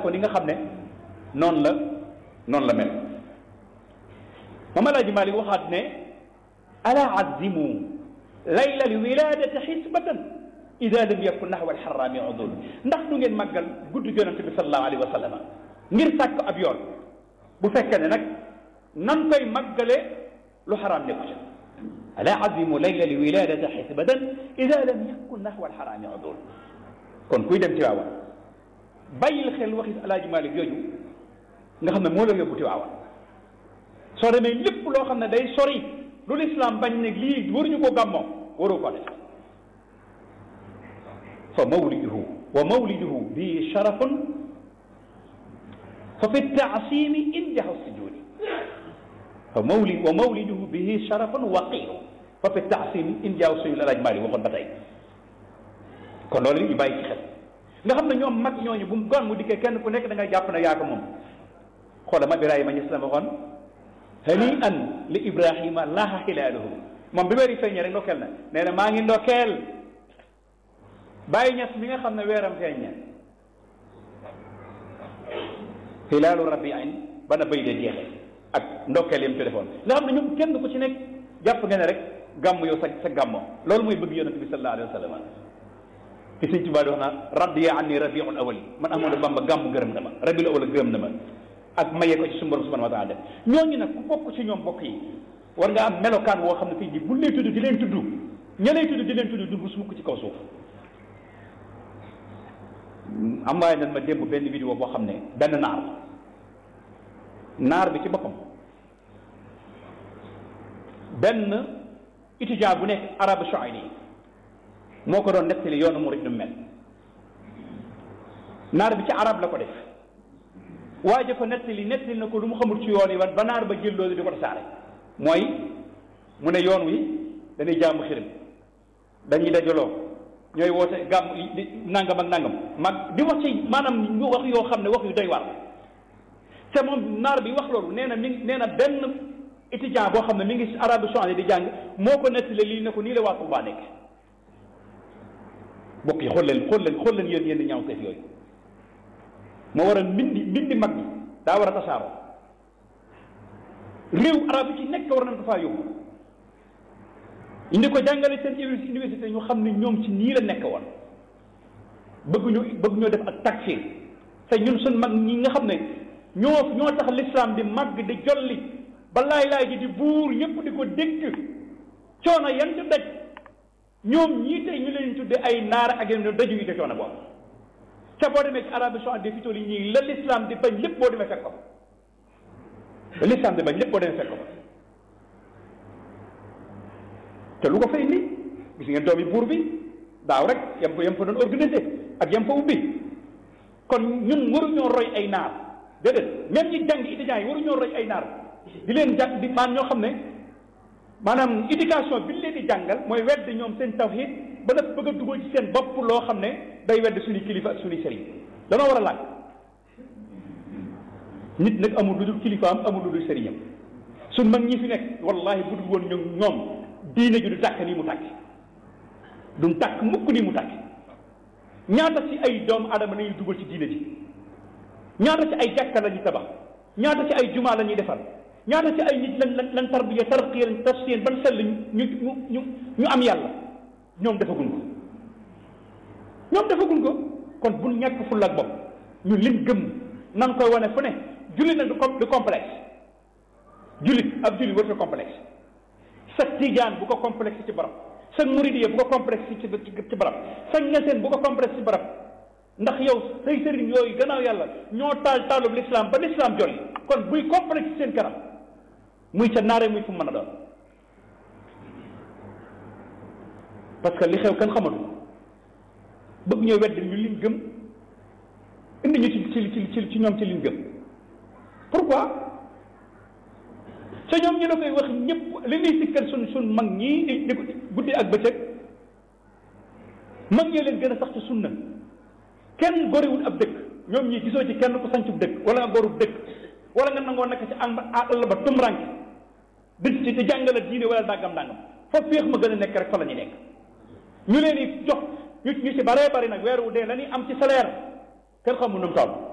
ko ni nga xam ne noonu la noonu la mel mama laaji Maalik waxaat ne ala azimu layla li wiladati xisbatan ida lam yakun naxwa alxarami udul ndax du ngeen màggal guddi yonente bi salallahu alayhi wa sallam ngir sàkk ab yoon bu fekkee ne nag nan koy màggale lu xaraam nekku ca ala azimu layla li wiladati xisbatan ida lam yakun naxwa alxarami udul kon kuy dem Tiwaawan bàyyil xel waxi alaaji Maalik yooyu nga xam ne moo la yóbbu Tiwaawan soo demee lépp loo xam ne day sori lu lislaam bañ ne lii waruñu ko gàmmoo waroo ko def fa mawliduhu wa mawliduhu bi sharafun fa fi taasimi injahu sujudi fa mawlid wa mawliduhu bihi sharafun waqiru fa fi taasimi injahu sujudi alaaj Maalik waxoon ba tey kon loolu li ñu bàyyi ci xel nga xam ne ñoom mag ñooñu bu mu gon mu dikkee kenn ku nekk da ngay jàpp ne yaa ko moom xoola ma Ibrahima ñes la waxoon hani an li ibrahima laaha xilaaluhu moom bi weer yi feeñee rek ndokkeel na nee na maa ngi ndokkeel bàyyi ñes mi nga xam ne weeram feeñ na xilaalu rabbi ayn ba na bay de jeexee ak ndokkeel yam téléphone nga xam ne ñoom kenn ku ci nekk jàpp nga ne rek gàmm yow sa sa gàmmo loolu mooy bëgg yonente bi sallallahu alayhi wa sallam ci sëñ Tuubaa di wax naa radiya anni rabiul awali man Ahmadu Bamba gàmm gërëm na ma rabiul awal gërëm na ma ak maye ko ci suñu borom subhanahu wa taala def ñooñu nag ku bokk ci ñoom bokk yi war nga am melokaan woo xam ne tey jii bu lay tudd di leen tudd ña lay tudd di leen tudd du su mukk ci kaw suuf am waaye nan ma démb benn vidéo boo xam ne benn naar naar bi ci boppam benn étudiant bu nekk arabe saoudi moo ko doon nettali yoonu murid nu mel naar bi ci arab la ko def waaye ko nettali nettali na ko lu mu xamul ci yoon yi ba naar ba jël loolu di ko tasaare mooy mu ne yoon wi dañuy jaamu xirim dañuy dajaloo ñooy woote gàmm nangam ak nangam mag di wax ci maanaam ñu wax yoo xam ne wax yu doy war te moom naar bi wax loolu nee na mi nee na benn étudiant boo xam ne mi ngi si arabe saoudi di jàng moo ko nettali lii ne ko nii la waa Tuubaa nekk bokk yi xool leen xool leen xool leen yéen yéen ñaaw teef yooyu moo war a mbindi mbindi mag ñi daa war a tasaaroo réew arab yi ci nekk war nañ ko faa yóbbu indi ko jàngale seen université ñu xam ne ñoom ci nii la nekk woon bëgg ñu bëgg ñoo def ak takfir te ñun suñ mag ñi nga xam ne ñoo ñoo tax l'islam di màgg di jolli ba laay laay ji di buur ñëpp di ko dégg coono yan di daj ñoom ñii tey ñu leen tudde ay naar ak yeneen daju yi te coono boobu ca boo demee ci Arabie Saoudite fi toll yi ñii la l'islam di bañ lépp boo demee fekk ko la l'islam di bañ lépp boo demee fekk ko te lu ko fay ni gis ngeen doomi buur bi daaw rek yam fa yam fa doon organisé ak yam fa ubbi kon ñun waruñoo roy ay naar déedéet même ñi jàng étudiants yi waruñoo roy ay naar di leen jàng di maan ñoo xam ne maanaam éducation bi ñu leen di jàngal mooy wedd ñoom seen tawhid ba nag bëgg a dugal ci seen bopp loo xam ne day wedd suñu kilifa ak suñu sëriñ danoo war a laaj nit nag amul lu dul kilifaam amul lu dul sëriñam suñ mag ñi fi nekk wallahi bu dul woon ñoom ñoom diine ji du tàkk nii mu tàkk du tàkk mukk nii mu tàkk ñaata ci ay doomu adama nañuy dugal ci diine ji ñaata ci ay jàkka la ñuy tabax ñaata ci ay jumaa la ñuy defar ñaata ci ay nit lan lan lan tarbiya tarqiya tafsir ban sell ñu ñu ñu ñu am yàlla ñoom defaguñ ko ñoom defaguñ ko kon bu ñàkk fulla ak bopp ñun liñ gëm nan koy wane fu ne jullit nag du du complexe jullit ab jullit warut a complexe sa tijaan bu ko complexe ci barab sa muridiya bu ko complexe ci ci barab sa ñeseen bu ko complexe ci barab ndax yow say sëriñ yooyu gannaaw yàlla ñoo taal taalub l'islam ba l'islam jolli kon buy complexe ci seen kanam muy ca naare muy fu mu mën a doon parce que li xew kenn xamatu bëgg ñoo wedd ñu liñ gëm indi ñu ci ci ci ci ñoom ci liñ gëm pourquoi ca ñoom ñu da koy wax ñëpp li ñuy sikkal sun sun mag ñii di di guddi ak bëccëg mag ñee leen gën a sax ci sunna kenn goriwul ab dëkk ñoom ñii gisoo ci kenn ku sancub dëkk wala nga gorub dëkk wala nga nangoo nekk ci am àll ba tumranke di ci di jàngale diine wala dàggam dàngam fa féex ma gën a nekk rek fa la ñu nekk ñu leen di jox ñu ñu ci baree bari nag weer wu dee la ñuy am ci salaire kenn xamul nu mu toll